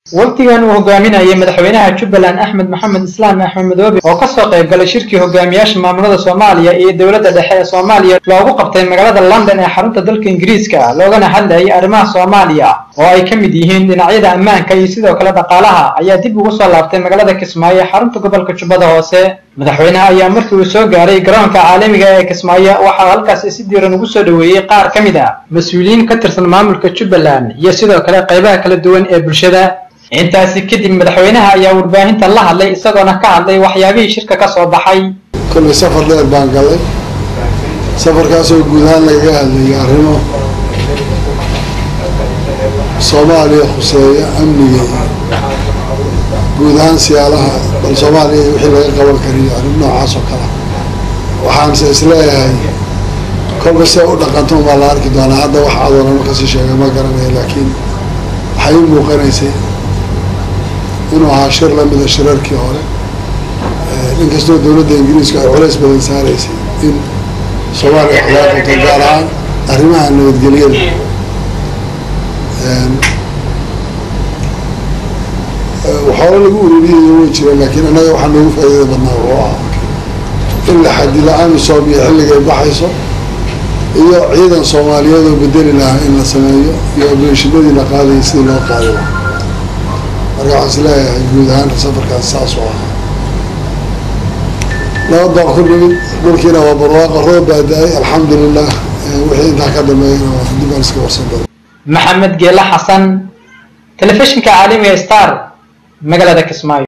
waqtigan uu hogaaminayay madaxweynaha jubbaland axmed maxamed islaam axmed madoobe oo kasoo qayb galay shirkii hogaamiyaasha maamulada soomaaliya iyo dowladda dhexe ee soomaaliya loogu qabtay magaalada london ee xarunta dalka ingiriiska loogana hadlayay arrimaha soomaaliya oo ay ka mid yihiin dhinacyada ammaanka iyo sidoo kale dhaqaalaha ayaa dib ugu soo laabtay magaalada kismaayo ee xarunta gobolka jubbada hoose madaxweynaha ayaa markii uu soo gaaray garoonka caalamiga ee kismaayo waxaa halkaasi si diiran ugu soo dhoweeyey qaar ka mid a mas-uuliyiin ka tirsan maamulka jubbaland iyo sidoo kale qaybaha kala duwan ee bulshada intaasi kadib madaxweynaha ayaa warbaahinta la hadlay isagoona ka hadlay waxyaabihii shirka ka soo baxay kollay safar dheer baan galay safarkaasoo guud ahaan lagaga hadlayay arrimo soomaaliya khuseeya amniga guud ahaan siyaalaha bal soomaaliya wixii laga qaban kariyo arrin noocaas oo kale waxaanse isleeyahay kolba see u dhaqanto baa la arki doonaa hadda wax adoonama kasii sheegay ma garanaya laakiin waxay u muuqanaysay inuu ahaa shir lamida shirarkii hore inkastoo dowladda ingiriisku ay culays badan saaraysay in soomaaliya khilaafata gaar ahaan arrimaha nabadgelyada waxoola lagu ururiyaya way jireen laakiin annaga waxaa noogu faa'iidada badnaa wuxuu ahaa in la xadila amisom iyo xilligay baxayso iyo ciidan soomaaliyeed oo bedeli lahaa in la sameeyo iyo obeeshinadii la qaadayay sidii loo qaadi lahaa marka waxaan is leeyahay guud ahaan safarkaas saas oo ahaa nabad baan ku nimid dhulkiina waa barwaaqo roob baa da-ay alxamdulilah wixii intaa ka dambeeyana waa dib aan iska warsan doona maxamed geela xasan telefishinka caalamiga star magaalada kismaayo